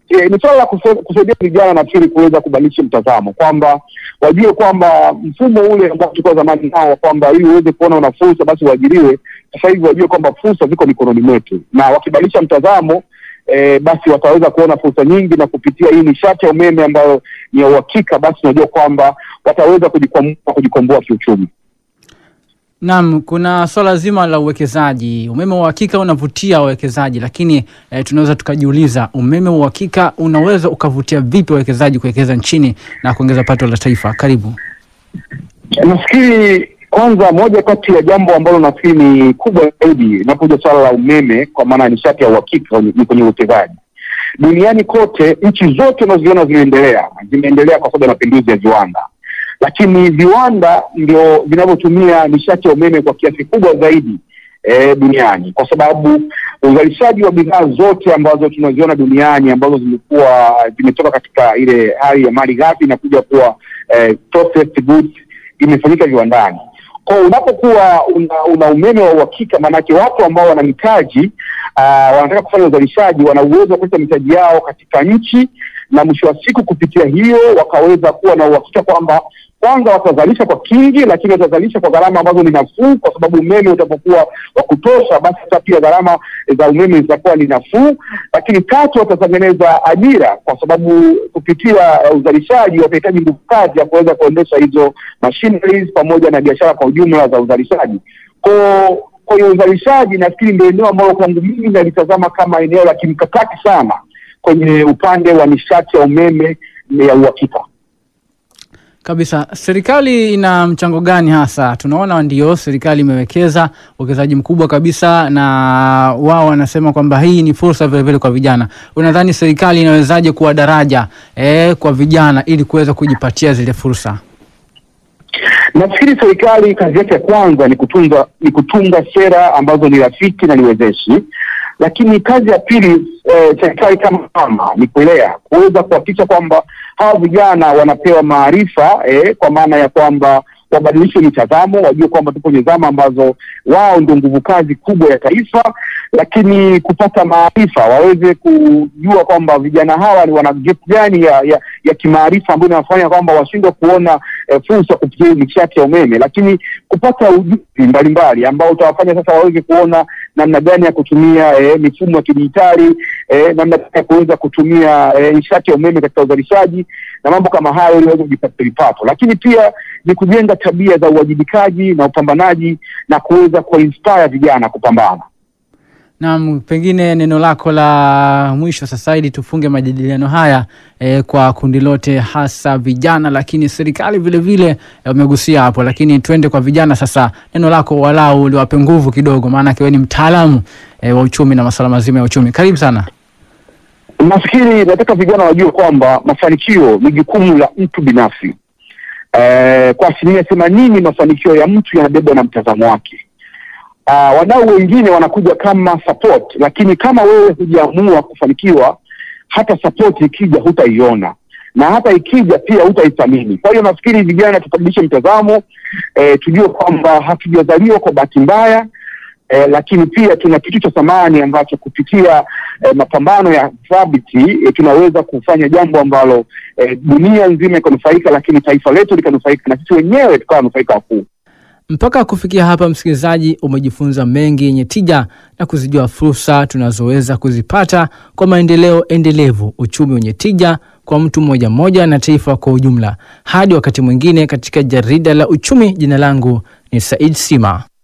e, ni swala la kuse- kusaidia vijana nafikiri kuweza kubadilisha mtazamo kwamba wajue kwamba mfumo ule ambao tulikuwa zamani nao kwamba ili uweze kuona una fursa basi uajiriwe, sasa hivi wajue kwamba fursa ziko mikononi mwetu, na wakibadilisha mtazamo e, basi wataweza kuona fursa nyingi, na kupitia hii nishati ya umeme ambayo ni ya uhakika, basi unajua kwamba wataweza kujikwamua kujikomboa kiuchumi. Naam, kuna swala zima la uwekezaji. Umeme wa uhakika unavutia wawekezaji, lakini eh, tunaweza tukajiuliza umeme wa uhakika unaweza ukavutia vipi wawekezaji kuwekeza nchini na kuongeza pato la taifa? Karibu. Nafikiri kwanza, moja kati ya jambo ambalo nafikiri ni kubwa zaidi inapokuja swala la umeme, kwa maana ya nishati ya uhakika, ni kwenye uwekezaji duniani kote. Nchi zote unazoziona zimeendelea, zimeendelea kwa sababu ya mapinduzi ya viwanda, lakini viwanda ndio vinavyotumia nishati ya umeme kwa kiasi kubwa zaidi eh, duniani, kwa sababu uzalishaji wa bidhaa zote ambazo tunaziona duniani ambazo zimekuwa zimetoka katika ile hali ya mali ghafi na kuja kuwa eh, processed goods imefanyika viwandani. Kwa hiyo unapokuwa una, una umeme wa uhakika, maanake watu ambao wana mitaji uh, wanataka kufanya uzalishaji, wana uwezo wa kuleta mitaji yao katika nchi, na mwisho wa siku kupitia hiyo wakaweza kuwa na uhakika kwamba kwanza watazalisha kwa kingi, lakini watazalisha kwa gharama ambazo ni nafuu, kwa sababu umeme utapokuwa wa kutosha, basi hata pia gharama za umeme zitakuwa ni nafuu. Lakini tatu, watatengeneza ajira, kwa sababu kupitia uh, uzalishaji watahitaji nguvu kazi ya kuweza kuendesha hizo machineries pamoja na biashara kwa ujumla za uzalishaji. Kwa kwa hiyo uzalishaji, nafikiri ndio eneo ambalo kwangu mimi nalitazama kama eneo la kimkakati sana kwenye upande wa nishati ya umeme ya uhakika. Kabisa, serikali ina mchango gani hasa? Tunaona ndio serikali imewekeza uwekezaji mkubwa kabisa, na wao wanasema kwamba hii ni fursa vilevile kwa vijana. Unadhani serikali inawezaje kuwa daraja eh, kwa vijana ili kuweza kujipatia zile fursa? Nafikiri serikali kazi yake ya kwanza ni kutunga ni kutunga sera ambazo ni rafiki na niwezeshi, lakini kazi ya pili eh, serikali kama mama ni kulea, kuweza kuhakikisha kwamba hawa vijana wanapewa maarifa eh, kwa maana ya kwamba wabadilishe mitazamo, wajue kwamba tupo kwenye zama ambazo wao ndio nguvu kazi kubwa ya taifa, lakini kupata maarifa, waweze kujua kwamba vijana hawa ni wana gap gani ya, ya, ya kimaarifa ambayo inawafanya kwamba washindwe kuona eh, fursa kupitia nishati ya umeme, lakini kupata ujuzi mbalimbali ambao utawafanya sasa waweze kuona namna gani ya kutumia eh, mifumo ya kidijitali eh, namna gani ya kuweza kutumia eh, nishati ya umeme katika uzalishaji na mambo kama hayo, ili waweze kujipatia vipato, lakini pia ni kujenga tabia za uwajibikaji na upambanaji na kuweza kuinspire vijana kupambana. Naam, pengine neno lako la mwisho sasa, ili tufunge majadiliano haya eh, kwa kundi lote, hasa vijana, lakini serikali vile vile umegusia hapo, lakini twende kwa vijana sasa. Neno lako walau liwape nguvu kidogo, maana wewe ni mtaalamu eh, wa uchumi na masuala mazima ya uchumi. Karibu sana. Nafikiri nataka vijana wajue kwamba mafanikio ni jukumu la mtu binafsi. Eh, kwa asilimia themanini mafanikio ya mtu yanabebwa na mtazamo wake. Uh, wadau wengine wanakuja kama support, lakini kama wewe hujaamua kufanikiwa, hata support ikija hutaiona na hata ikija pia hutaithamini. Kwa hiyo nafikiri vijana tubadilishe mtazamo, eh, tujue kwamba hatujazaliwa kwa bahati mbaya. Eh, lakini pia tuna kitu cha thamani ambacho kupitia eh, mapambano ya thabiti eh, tunaweza kufanya jambo ambalo eh, dunia nzima ikanufaika, lakini taifa letu likanufaika na sisi wenyewe tukawa wanufaika wakuu. Mpaka kufikia hapa, msikilizaji, umejifunza mengi yenye tija na kuzijua fursa tunazoweza kuzipata kwa maendeleo endelevu, uchumi wenye tija kwa mtu mmoja mmoja na taifa kwa ujumla. Hadi wakati mwingine katika jarida la uchumi, jina langu ni Said Sima.